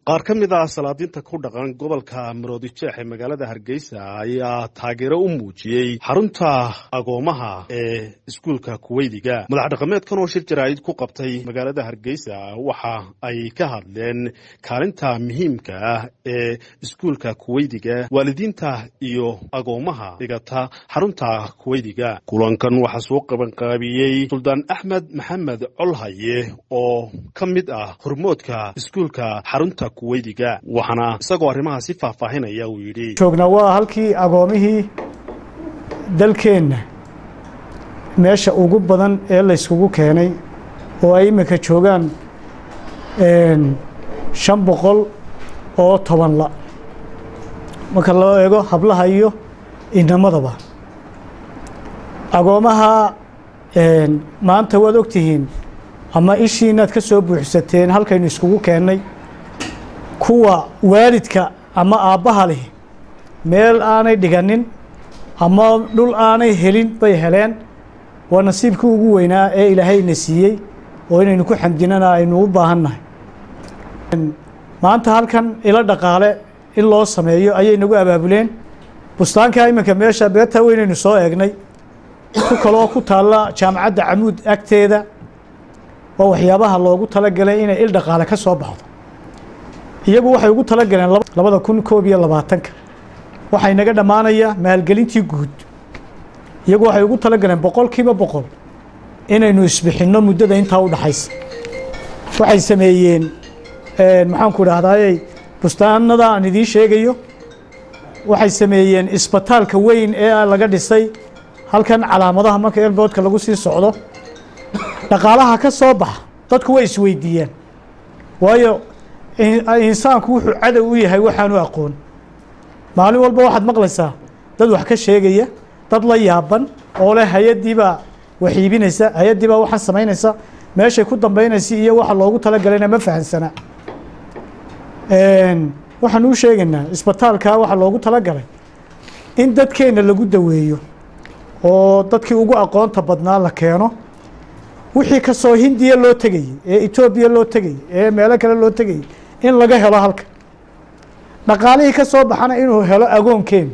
qaar ka mid ah salaadiinta ku dhaqan gobolka maroodijeex ee magaalada hargeysa ayaa taageero u muujiyey xarunta agoomaha ee iskuulka kuweydiga madax dhaqameedkan oo shir jaraa'id ku qabtay magaalada hargeysa waxa ay ka hadleen kaalinta muhiimka ah ee iskuulka kuweydiga waalidiinta iyo agoomaha dhigata xarunta kuweydiga kulankan waxaa soo qabanqaabiyey suldaan axmed maxamed colhaye oo ka mid ah hormoodka iskuulka xarunta kuweydiga waxaana isagoo arrimaha si faahfaahinaya uu yidhi joognaa waa halkii agoomihii dalkeenna meesha ugu badan ee layskugu keenay oo ay iminka joogaan shan boqol oo toban la marka loo eego hablaha iyo inamadaba agoomaha maanta waad ogtihiin ama ishiinaad ka soo buuxsateen halkaynu iskugu keennay kuwa waalidka ama aabbaha leh meel aanay dhiganin ama dhul aanay helin bay heleen waa nasiibkii ugu weynaa ee ilaahayna siiyey oo inaynu ku xamdinana aynu u baahannahay maanta halkan ilo dhaqaale in loo sameeyo ayay nagu abaabuleen bustaanka iminka meesha beertaa weynaynu soo eegnay ku kaloo ku taalla jaamacadda camuud agteeda waa waxyaabaha loogu talagalay inay il dhaqaale ka soo baxdo iyagu waxay ugu tala galeen labada kun koob iyo labaatanka waxaa inaga dhammaanaya maalgelintii guud iyagu waxay ugu tala galeen boqol kiiba boqol inaynu isbixinno muddada intaa u dhaxaysa waxay sameeyeen maxaanku idhahdayey bustaanada aan idiin sheegayo waxay sameeyeen isbitaalka weyn ee laga dhisay halkan calaamadaha marka elboodka lagu sii socdo dhaqaalaha ka soo baxa dadku way isweydiiyeen waayo insaanku wuxuu cadow u yahay waxaanu aqoon maalin walba waxaad maqlaysaa dad wax ka sheegaya dad la yaaban oo leh hay-addiibaa wax iibinaysa hay-addiibaa waxaan samaynaysa meeshay ku dambeynaysa iyo waxa loogu talagalayna ma fahansana waxaan u sheegaynaa isbitaalka waxaa loogu talagalay in dadkeenna lagu daweeyo oo dadkii ugu aqoonta badnaa la keeno wixii kasoo hindiya loo tegayey ee etoobiya loo tegayey ee meelo kale loo tegayey in laga helo halka dhaqaalihii ka soo baxana inuu helo agoonkeenu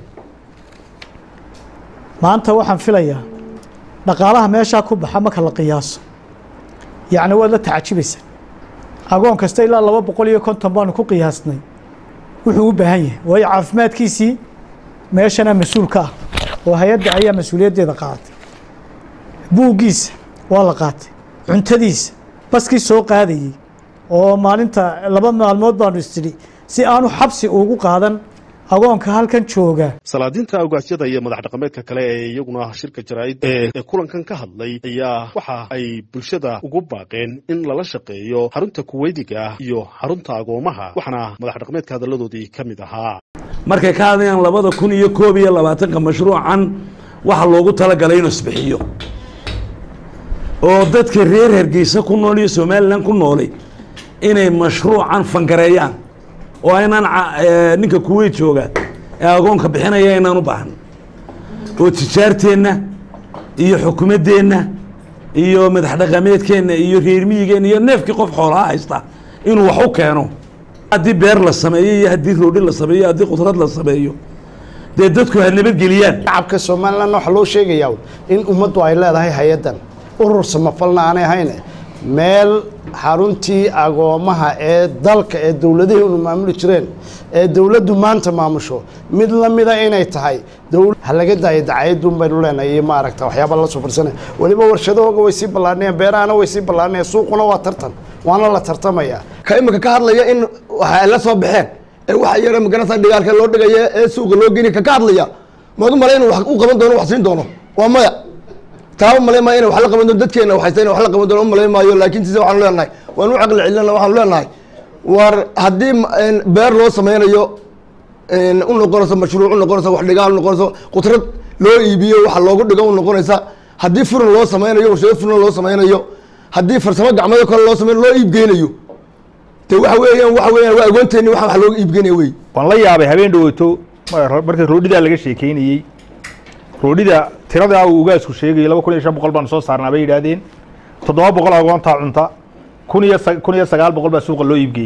maanta waxaan filayaa dhaqaalaha meeshaa ku baxa marka la qiyaaso yacni waad la tacajibaysaa agoon kasta ilaa laba boqol iyo konton baanu ku qiyaasnay wuxuu u baahan yahay waayo caafimaadkiisii meeshana mas-uul ka ah oo hay-adda ayaa mas-uuliyaddeeda qaadatay buuggiisa waa la qaatay cuntadiisa baskii soo qaadayey oo maalinta laba maalmood baanu istidhi si aanu xabsi ugu qaadan agoonka halkan jooga salaadiinta awgaasyada iyo madax dhaqameedka kale ee iyaguna shirka jaraa'id ee kulankan ka hadlay ayaa waxa ay bulshada ugu baaqeen in lala shaqeeyo xarunta kuweydiga iyo xarunta agoomaha waxaana madax dhaqameedka hadalladoodii ka mid ahaa markay ka hadlayaan labada kun iyo koob iyo labaatanka mashruucan waxa loogu talagalay inuu isbixiyo oo dadka reer hargeysa ku nool iyo somalilan ku noolay inay mashruucan fangareeyaan oo aynaan ninka kuweyt jooga ee agoonka bixinaya aynaan u baahan oo tijaarteenna iyo xukumaddeenna iyo madax dhaqameedkeenna iyo reermiyigeenna iyo neefkii qof xoolaha haysta inuu wax u keeno haddii beer la sameeyo iyo haddii roodhi la sameeyo haddii qudrad la sameeyo dee dadku ha nabadgeliyaan shacabka somalilan waxaa loo sheegayaa in ummaddu ay leedahay hay-addan urur samafalna aanay ahayne meel xaruntii agoomaha ee dalka ee dowladaheennu maamuli jireen ee dowladdu maanta maamusho mid lamida inay tahay ha laga daayo dacayadun baynu leenahay iyo maaragta waxyaaba la soo farsana weliba warshadahooga way sii ballaanayaan beerahana way sii ballaanayaan suuquna waa tartan waana la tartamayaa ka imika ka hadlaya in waxa ay la soo baxeen ee waxa yara magarata dhigaalka loo dhigaya ee suuqa loo geyni ka ka hadlaya maad u malay inu wax u qaban doono wax siin doono waa maya taaba malay maayo ina wax la qaban doono dadkeena waxaysta ina wax la qaban doono u malay maayo laakiin sise waxaanu leenahay waanu u caqli celina waxaanu leenahay war haddii beer loo sameynayo u noqonayso mashruuc u noqonayso wax dhigaal u noqonayso qudrad loo iibiyo waxa loogu dhigo u noqonaysa haddii furan loo sameynayo warshado furan loo sameynayo haddii farsamo gacmeedo kale loo sameynayo loo iibgeynayo de waxa weeyaan waxa weeyaan waa agoonteeni waxa wax looga iibgeynaya wey waan la yaabay habeen dhawaato marka roodhidaa laga sheekeynayey roodhida tiradaa uu ugaasku sheegayay laba kun iyo shan boqol baanu soo saarnaa bay yidhaahdeen toddoba boqol agoontaa cunta kun iyo kun iyo sagaal boqol baa suuqa loo iibgeeya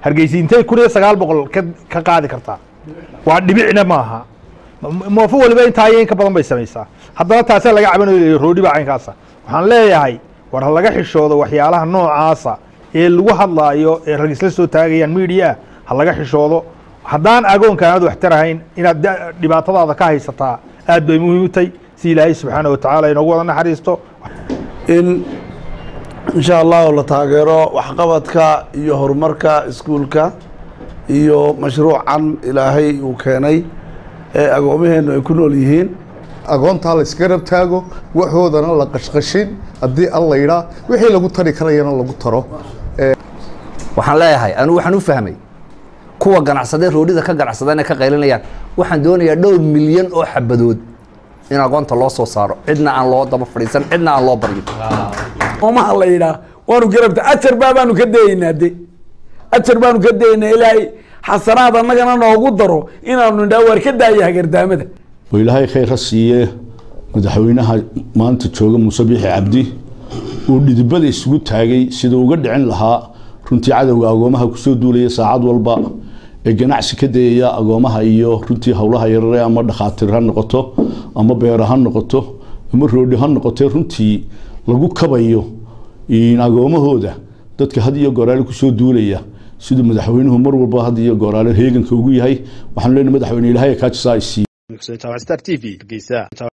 hargeysa intay kun iyo sagaal boqol ka ka qaadi kartaa waa dhibicna maaha M- moofo waliba intaa iyo in ka badan bay samaysaa haddana taasaa laga cabanayo roodhi baa caynkaasa waxaan leeyahay war ha laga xishoodo waxyaalaha noocaasa ee lagu hadlaayo ee rag isla soo taagayaan media ha laga xishoodo haddaan agoonka aanad wax tarahayn inaad da- dhibaatadaada ka haysataa aad bay muhiim u tahay si ilaahay subxaana wa tacaala inoogu wada naxariisto in insha allahu la taageero waxqabadka iyo horumarka iskuulka iyo mashruucan ilaahay uu keenay ee agoomaheennu ay ku nool yihiin agoontaa la iska rab taago waxoodana la qashqashin haddii alla yidhaa wixii lagu tari karayana lagu taro waxaan leeyahay anigu waxaan u fahmay kuwa ganacsadee roodhida ka ganacsadeen ee ka qaylinayaan waxaan doonayaa dhowr milyan oo xabadood in agoonta loo soo saaro cidna aan loo daba fadhiisan cidna aan loo baryin oomaha la yidhaah waanu garabta ajar baa baanu ka dayeynaa de ajar baanu ka dayeynaa ilaahay xasanaad annagana noogu daro inaanu nidhaa waar ka daaya hagardaamada oo ilaahay khayr ha siiye madaxweynaha maanta jooga muuse biixi cabdi uu dhidibada isugu taagay siduu uga dhicin lahaa runtii cadowga agoomaha kusoo duulaya saacad walba ee ganacsi ka dayaya agoomaha iyo runtii howlaha yarare ama dhakhaatiir ha noqoto ama beero ha noqoto ama roodhi ha noqote runtii lagu kabayo in agoomahooda dadka had iyo goraale kusoo duulaya siduu madaxweynuhu mar walba had iyo goraale heeganka ugu yahay waxaanu leenahay madaxweyne ilaahay kaajisaa isiiye xuseen jaamac star t v hargeysa